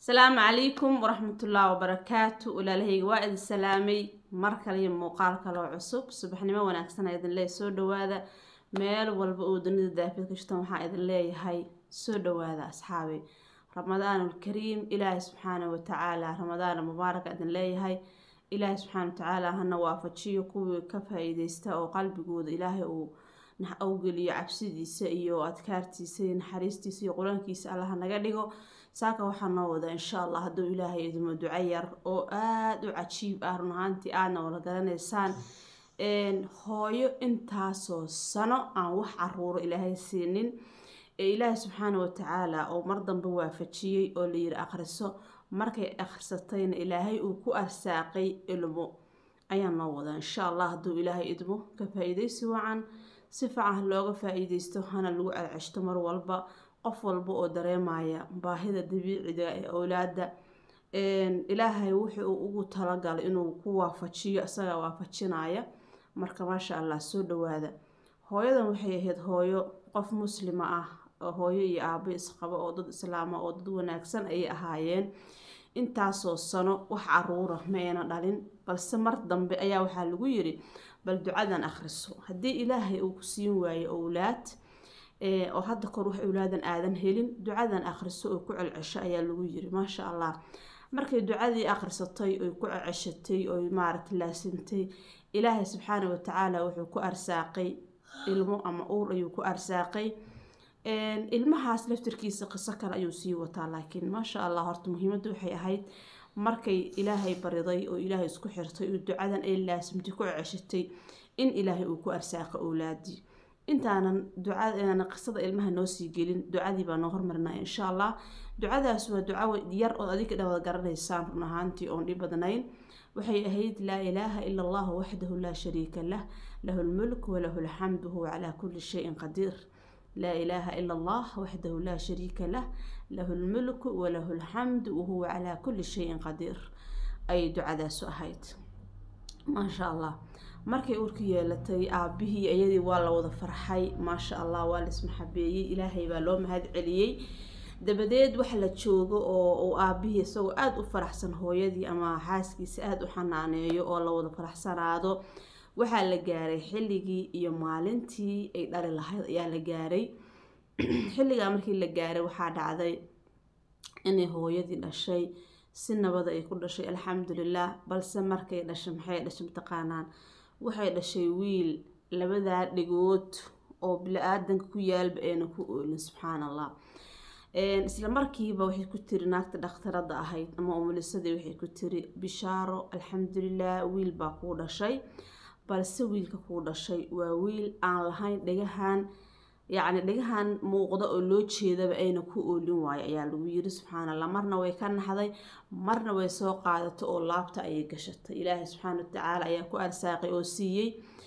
asalaamu calaykum waraxmatullaahi wabarakaatu walaalahayga waa idin salaamay mar kale iyo muuqaal kaloo cusub subaxnimo wanaagsan aa idin leeyahay soo dhawaada meel walba oo dunida daafid ka jirtan waxaa idin leeyahay soo dhawaada asxaabi ramadaanulkariim ilaahay subxaana watacaala ramadaana mubaaraka idin leeyahay ilaahay subxaana watacaala hana waafajiyo kuwii ka faa-iideysta oo qalbigooda ilaahay uu awgeliyo cabsidiisa iyo adkaartiisa iyo naxariistiisa iyo qur-aankiisa allaha naga dhigo saaka waxaa noo wada insha allah hadduu ilaahay idimo duco yar oo aada u cajiib ah run ahaantii aadna wala garanaysaan hooyo intaasoo sano aan wax caruuro ilaahay siinin ee ilaahay subxaana watacaala oo mar dambe waafajiyey oo layiri akhriso markay akhrisatayna ilaahay uu ku arsaaqay ilmo ayaa noo wada insha allah hadduu ilaahay idmo ka faa-iideysi wacan si fiican looga faa-iideysto hana lagu celceshto mar walba qof walba oo dareemaya baahida dabiiciga ee owlaada ilaahay wuxuu ugu talagalay inuu ku waafajiyo isagaa waafajinaya marka maasha allah soo dhawaada hooyadan waxay ahayd hooyo qof muslima ah hooyo iyo aabo isqabo oo dad islaama oo dad wanaagsan ayay ahaayeen intaasoo sano wax caruura ma ayna dhalin balse mar dambe ayaa waxaa lagu yiri bal ducadan akhriso haddii ilaahay uu ku siin waayo owlaad oo hadda kor wax owlaadan aadan helin ducadan akhriso oo ku celcesho ayaa lagu yiri maasha allah markay ducadii akhrisatay oy ku celceshatay oy maaragta laasintay ilaahay subxaana watacaala wuxuu ku arsaaqay ilmo ama uur ayuu ku arsaaqay ilmahaas laftirkiisa qiso kale ayuu sii wataa laakiin maasha allah horta muhiimadda waxay ahayd markay ilaahay bariday oo ilaahay isku xirtay oo ducadan ay laasimtay ku ceshatay in ilaahay uu ku arsaaqo owlaadii intaanan ducada qisada ilmaha noo sii gelin ducadii baa noo hormarinaya insha allah ducadaas waa duco yar ood adiga dhawada garanaysaan run ahaantii oon dhib badnayn waxay ahayd laa ilaaha ila allah waxdahu laa shariika lah lahu lmulk walahu lxamdu huwa calaa kulli shayin qadiir laa ilaaha ila allah waxdahu laa shariika lah lahu lmulku walahu lxamdu wahuwa calaa kulli shayin qadiir ayay ducadaasu ahayd maasha allah markay urka yeelatay aabihii iyadii waa la wada farxay maasha allah waa laismaxabeeyey ilaahay baa loo mahad celiyey dabadeed wax la joogo oo uu aabihii isagoo aada u faraxsan hooyadii ama xaaskiisa aada u xanaaneeyo oo la wada faraxsanaado waxaa la gaaray xilligii iyo maalintii ay dhali lahayd ayaa la gaaray xilligaa markii la gaaray waxaa dhacday inay hooyadii dhashay si nabada ay ku dhashay alxamdulilah balse markay dhashay maxay dhashay mataqaanaan waxay dhashay wiil labadaa dhigood oo bili-aadanka ku yaalba ayna ku oolin subxaan allah isla markiiba waxay ku tiri naagta dhakhtarada ahayd ama umulisadii waxay ku tiri bishaaro alxamdulilah wiil baa kuu dhashay balse wiilka kuu dhashay waa wiil aan lahayn dhegahan yacni dhegahan muuqda oo loo jeedaba ayna ku oolin waayo ayaa lagu yiri subxaan allah marna way ka naxday marna way soo qaadato oo laabta ayay gashatay ilaahay subxaana watacaala ayaa ku arsaaqay oo siiyey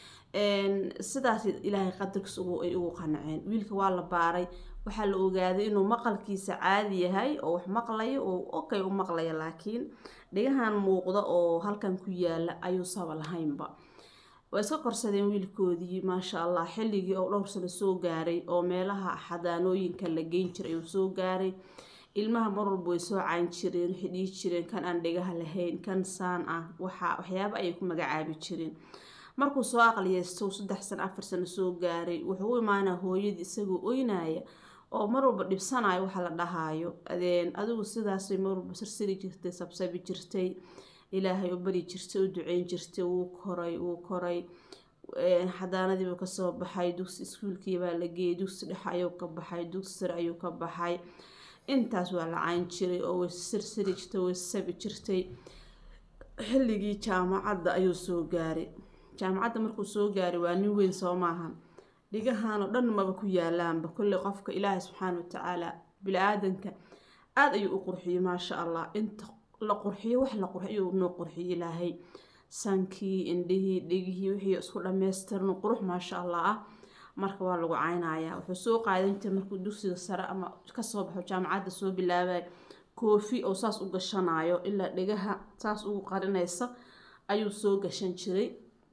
sidaas ilaahay qadarkiis ay ugu qanceen wiilka waa la baaray waxaa la ogaaday inuu maqalkiisa caadi yahay oo wax maqlayo oo okay u maqlaya laakiin dhegahan muuqda oo halkan ku yaala ayuu saba lahaynba waa iska korsadeen wiilkoodii maasha allah xilligii oo dhowr sano soo gaaray oo meelaha xadaanooyinka la geyn jiray ayuu soo gaaray ilmaha mar walba way soo cayn jireen waxay dhihi jireen kan aan dhegaha lahayn kan saan ah waxa waxyaaba ayay ku magacaabi jireen markuu soo aqliyeysto saddex sano afar sano soo gaaray wuxuu u imaanaa hooyadii isagoo oynaya oo mar walba dhibsanayo waxa la dhahaayo adeen adigu sidaasay mar walba sirsiri jirtay sabsabi jirtay ilaahay u bari jirtay u duceyn jirtay wuu koray wuu koray xadaanadiibuu kasoo baxay dugsi iskuulkiibaa la geeyay dugsi dhexe ayuu ka baxay dugsi sare ayuu ka baxay intaas waa la cayn jiray oo way sirsiri jirtay way sabi jirtay xilligii jaamacadda ayuu soo gaaray jaamacadda markuu soo gaaray waa nin weyn soo maahan dhigahanoo dhan maba ku yaalaanba kolley qofka ilaahay subxaana watacaala bili-aadanka aada ayuu u qurxiyey maasha allah inta la qurxiyo wax la qurxiyo noo qurxiyo ilaahay sankii indhihii dhegihii wixii isku dhammaystirno qurux maasha allah ah marka waa lagu caynayaa wuxuu soo qaadan jiray markuu dugsiga sare ama kasoo baxo jaamacadda soo bilaabay koofi oo saas u gashanayo ilaa dhegaha saas ugu qarinaysa ayuu soo gashan jiray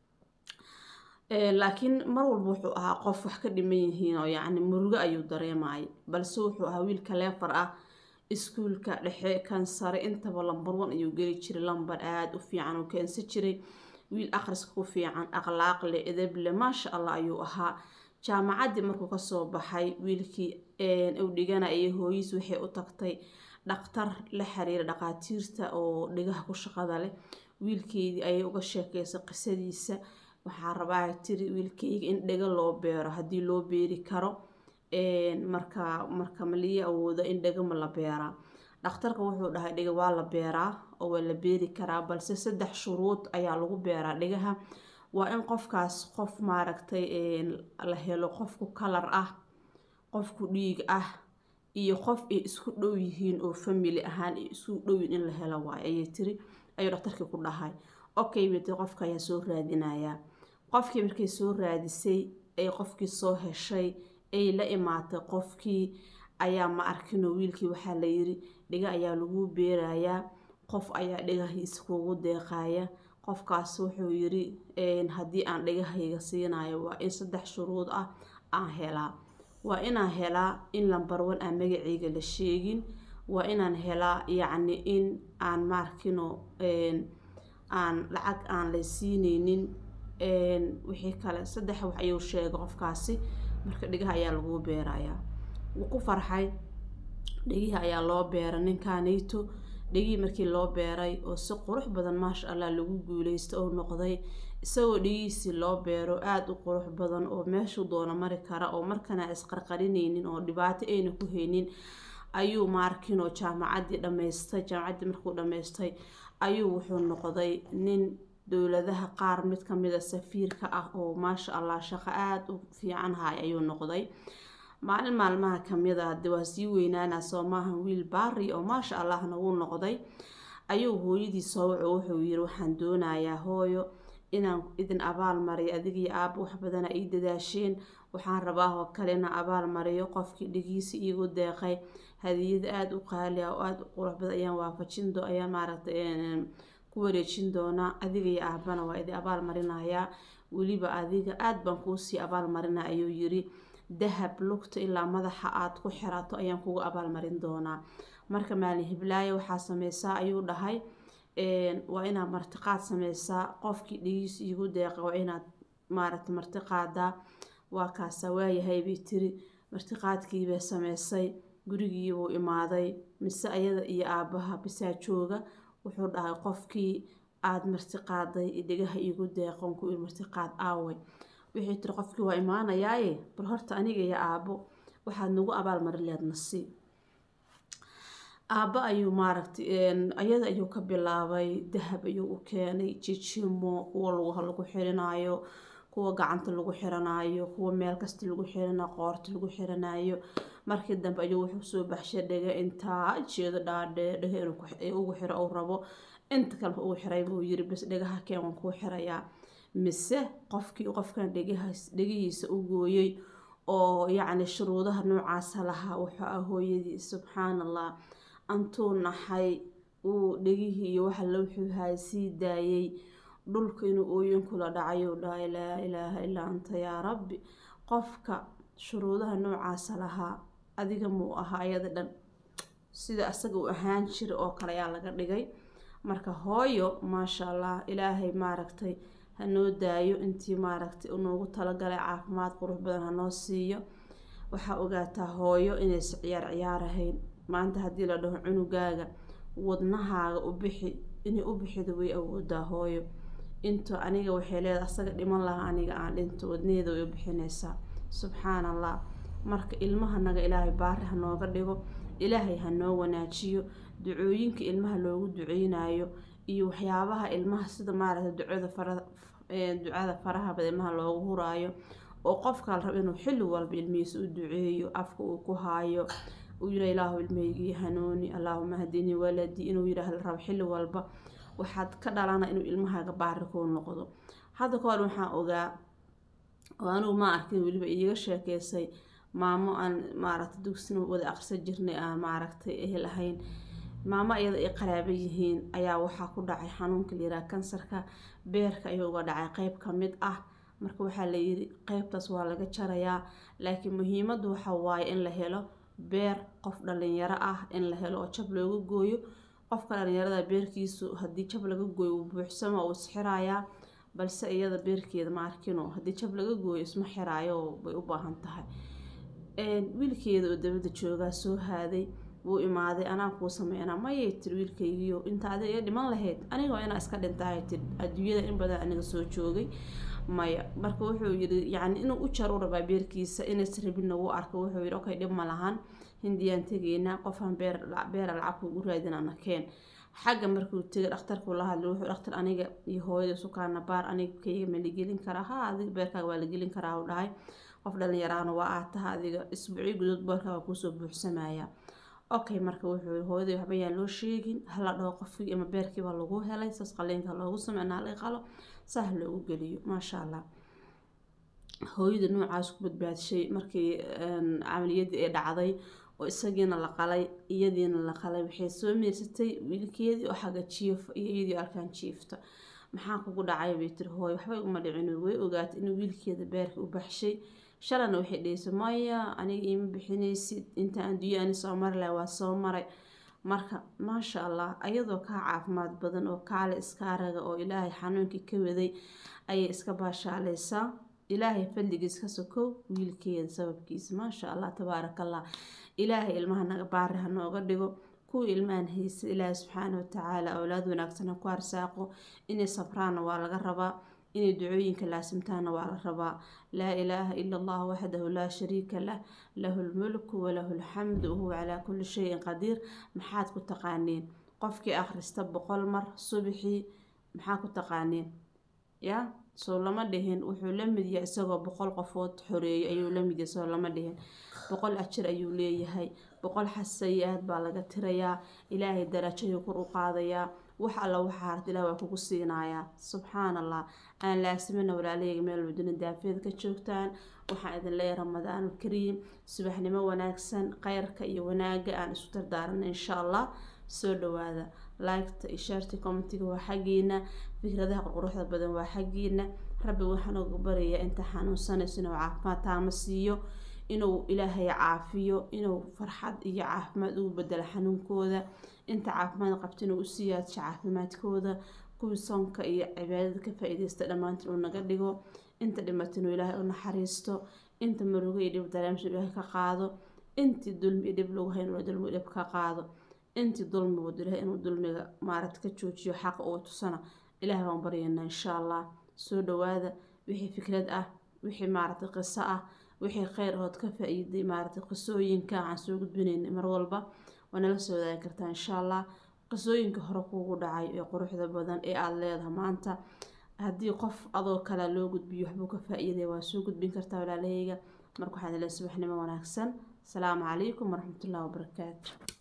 laakiin mar walba wuxuu ahaa qof wax ka dhiman yihiin oo yacni murugo ayuu dareemayay balse wuxuu ahaa wiil kaleefar ah iskuulka dhexe kan sare intaba lambar one ayuu geli jiray lambar aada u fiican uu keensan jiray wiil akhriska ku fiican akhlaaq leh edeb leh maasha allah ayuu ahaa jaamacaddii markuu kasoo baxay wiilkii uu dhiganayay hooyiis waxay u tagtay dhaktar la xiriira dhaqaatiirta oo dhigaha ku shaqada leh wiilkeydii ayay uga sheekeysay qisadiisa waxaa rabaa tiri wiilkeyga in dhiga loo beero haddii loo beeri karo marka marka malii awooda in dhiga ma la beeraa dhakhtarka wuxuu dhahay dhiga waa la beeraa oo waa la beeri karaa balse saddex shuruud ayaa lagu beeraa dhigaha waa in qofkaas qof maaragtay la helo qofku kalar ah qofku dhiig ah iyo qof ay isku dhow yihiin oo family ahaan ay isku dhowyiin in la helo waay ayay tiri ayuu dhaktarkii ku dhahay okay bay tiri qofka ayaa soo raadinayaa qofkii markay soo raadisay ay qofkii soo heshay ay la imaatay qofkii ayaa ma arkinoo wiilkii waxaa la yiri dhiga ayaa lagu beerayaa qof ayaa dhigahiisa kugu deeqaya qofkaas wuxuu yiri haddii aan dhigahayga siinayo waa in saddex shuruud ah aan helaa waa inaan helaa in lambar one aan magaceyga la sheegin waa inaan helaa yacni in aan maarkino aan lacag aan la siineynin wixii kale saddex wax ayuu sheegay qofkaasi marka dhigaha ayaa lagu beerayaa wuu ku farxay dhigihii ayaa loo beeray ninkanayto dhigihii markii loo beeray oo si qurux badan maasha allah lagu guuleysta oo noqday isagoo dhigihiisii loo beero aada u qurux badan oo meeshuu doono mari kara oo markana isqarqarineynin oo dhibaato ayna ku haynin ayuu maarkinoo jaamacaddii dhammaystay jaamacaddii markuu dhammaystay ayuu wuxuu noqday nin dowladaha qaar mid kamida safiirka ah oo maasha allah shaqo aada u fiican haya ayuu noqday maalin maalmaha kamid a de waa sii weynaana soo maahan wiil baari oo maasha allahna wuu noqday ayuu hooyadii soo waco wuxuu yiri waxaan doonayaa hooyo inaan idin abaal mariyo adigii aaba wax badana ii dadaasheen waxaan rabaa oo kale inaan abaal mariyo qofkii dhigiisa iigu deeqay hadiyada aada u qaali ah oo aada u qurux badan ayaan waafajin do ayaan maaragtay ku wareejin doonaa adiga iyo aabana waa idin abaal marinayaa weliba adiga aada baan kuusii abaal marinaa ayuu yiri dahab lugta ilaa madaxa aada ku xirato ayaan kugu abaal marin doonaa marka maalin hiblaayo waxaa sameysaa ayuu dhahay waa inaad martiqaad sameysaa qofkii dhigiis iigu deeqa waa inaad maaragtay martiqaadaa waa kaasa waayahay bay tiri martiqaadkiibay sameysay gurigiibuu imaaday mise ayada iyo aabaha bisaa jooga wuxuu dhahay qofkii aada martiqaaday dhigaha iigu deeqon ku martiqaad aaway wixii tiri qofkii waa imaanayaaye bal horta aniga iyo aabo waxaad nagu abaal marin leed nasiib aabba ayuu maaragtay ayada ayuu ka bilaabay dahab ayuu u keenay jijimo kuwa lugaha lagu xirinayo kuwa gacanta lagu xiranayo kuwa meel kasta lagu xirinayo qoorta lagu xiranayo markii dambe ayuu wuxuu soo baxshay dhega intaa jeedo dhaadhee dhega inuu ugu xiro uu rabo inta kaleba ugu xiray buu yiri bas dhegaha keen waan kuu xirayaa mise qofkii qofkan dhegahaas dhegihiisa u gooyey oo yacni shuruudaha noocaasa lahaa wuxuu ah hooyadii subxaan allah antuu naxay uu dhegihii iyo waxa la wuxuu haay sii daayay dhulka inuu ooyin kula dhacayuu dhahay laa ilaaha ilaa anta yaa rabbi qofka shuruudaha noocaasa lahaa adiga muu ahaa ayada dhan sida asaga uu ahaan jira oo kale ayaa laga dhigay marka hooyo maasha allah ilaahay maaragtay hanoo daayo intii maaragtay unoogu talagalay caafimaad qurux badan hanoo siiyo waxaa ogaataa hooyo inaysa ciyaar ciyaarahayn maanta haddii la dhaho cunugaaga wadnahaaga u bixi inay u bixido way awoodaa hooyo into aniga waxay leedahay asaga dhiman lahaa aniga aan dhinto wadnaheeda way u bixinaysaa subxaan allah marka ilmahanaga ilaahay baari hanooga dhigo ilaahay hanoo wanaajiyo ducooyinka ilmaha loogu duceynayo iyo waxyaabaha ilmaha sida maaragtay ducada fara ducada faraha bada ilmaha loogu huraayo oo qofka la rabo inuu xilli walba ilmihiisa u duceeyo afka uu ku haayo uu yira ilaahu ilmahaygii hanuuni allaahuma hadini waladii inuu yiraah la rabo xilli walba waxaad ka dhalana inuu ilmahaaga baari kuu noqdo hadda ka hor waxaan ogaa oo anigu ma arkin weliba iiga sheekeysay maamo aan maaragtay dugsina wada aqrisa jirnay aan maaragtay ehel ahayn maamo iyada ay qaraabo yihiin ayaa waxaa ku dhacay xanuunka layiraha kansarka beerka ayuu uga dhacay qeyb ka mid ah marka waxaa layiri qeybtaas waa laga jarayaa laakiin muhiimadu waxa waaye in la helo beer qof dhalinyaro ah in la helo oo jab looga gooyo qofka dhalinyarada beerkiisu haddii jab laga gooyo uu buuxsamo uu isxirayaa balse iyada beerkeeda ma arkino haddii jab laga gooyo isma xiraayo bay u baahan tahay wiilkeeda oo dabada joogaa soo haaday wuu imaaday anaa kuu sameynaa mayay tiri wiilkaygiyo inta adiga iga dhiman lahayd aniga waa inaa iska dhintahay tiri adduunyada in badan aniga soo joogay maya marka wuxuu yiri yacni inuu u jar u rabaa beerkiisa inays rabinna wuu arka wuxuu yidhi okay dhib ma lahan hindiyaan tegaynaa qofaan beer beera lacag ugu raadinana keen xagga markuu tegay dhakhtarkuu la hadlay wuxuu dhakhtar aniga iyo hooyada sukaana baar aniga kayga ma la gelin karaa ha adiga beerkaaga waa la gelin karaa u dhahay qof dhalinyaraana waa aad taha adiga isbuucyo gudood beerkaaga kuusoo buuxsamaya okay marka wuxuu hooyaday waxba yaan loo sheegin hala dhaho qofkii ama beerkiiba lagu helay saas qaliinka loogu sameyna hala qalo saah loogu geliyo maasha allah hooyada noocaas ku badbaadshay markii camaliyadii ay dhacday oo isagiina la qalay iyadiina la qalay waxay soo meersatay wiilkeedii oo xagga jiifa iyo iyadii arkaan jiifta maxaa kugu dhacay bay tiri hooyo waxba iguma dhicin way ogaatay inuu wiilkeeda beerka u baxshay shalana waxay dhehaysa maya aniga iima bixinaysid inta adduunya ani soo mari laha waa soo maray marka maasha allah ayadoo kaa caafimaad badan oo kaale iska araga oo ilaahay xanuunkii ka waday ayay iska baashaaleysaa ilaahay fadligiis ka sokow wiilkeeda sababkiisa maasha allah tabaarakallah ilaahay ilmaha naga baari ha nooga dhigo kuwii ilmahan haysa ilaahay subxaana watacaala awlaad wanaagsan ha ku arsaaqo inay sabraanna waa laga rabaa inay ducooyinka laasimtaana waa la rabaa laa ilaaha ila allah waxdahu laa shariika lah lahu lmulku walahu lxamdu wahuwa calaa kulli shayin qadiir maxaad ku taqaaniin qofkii akhrista boqol mar subixii maxaa ku taqaaniin ya soo lama dhihin wuxuu la mid yahay isagoo boqol qofood xoreeyay ayuu la mid yahay soo lama dhihin boqol ajir ayuu leeyahay boqol xasayi-aad baa laga tirayaa ilaahay darajayuu kor u qaadayaa wax alla waxaa harta ilah waa kugu siinayaa subxaan allah aan laasimana walaalahayga meel waduna daafeed ka joogtaan waxaan idin leeyahay ramadaan alkariim subaxnimo wanaagsan kheyrka iyo wanaaga aan isu dardaarana insha allah soo dhawaada liketa iyo shaarti commentiga waa xaggiina fikradaha qurquruxda badan waa xaggiina rabbi waxaan uga baryayaa inta xanuunsanayso inuu caafimaad taama siiyo inuu ilaahay caafiyo inuu farxad iyo caafimaad ugu bedelo xanuunkooda inta caafimaad qabta inuu u siyaadso caafimaadkooda kuwii soonka iyo cibaadada ka faa-iideysta dhammaantiin uu naga dhigo inta dhimata inuu ilaahay u naxariisto inta murugo iyo dhib dareemsa ilaahay ka qaado intii dulmi iyo dhib lagu hayn dulmi dhib ka qaado intii dulmi wado ilahay inuu dulmiga maarad ka joojiyo xaqa uu tusana ilaahay baan baryaynaa insha allah soo dhawaada wixii fikrad ah wixii maaragtay qiso ah wixii kheyr ood ka faa-iiday maaragtay qisooyinka aan soo gudbinaynay mar walba waa nala soo wadaagi kartaa insha allah qisooyinka hore kuugu dhacay ee quruxda badan ee aada leedahay maanta haddii qof adoo kale loo gudbiyo waxbuu ka faa-iiday waa soo gudbin kartaa walaalahayga marka waxaan leeyahay subaxnimo wanaagsan asalaamu calaykum waraxmatullahi wabarakaatu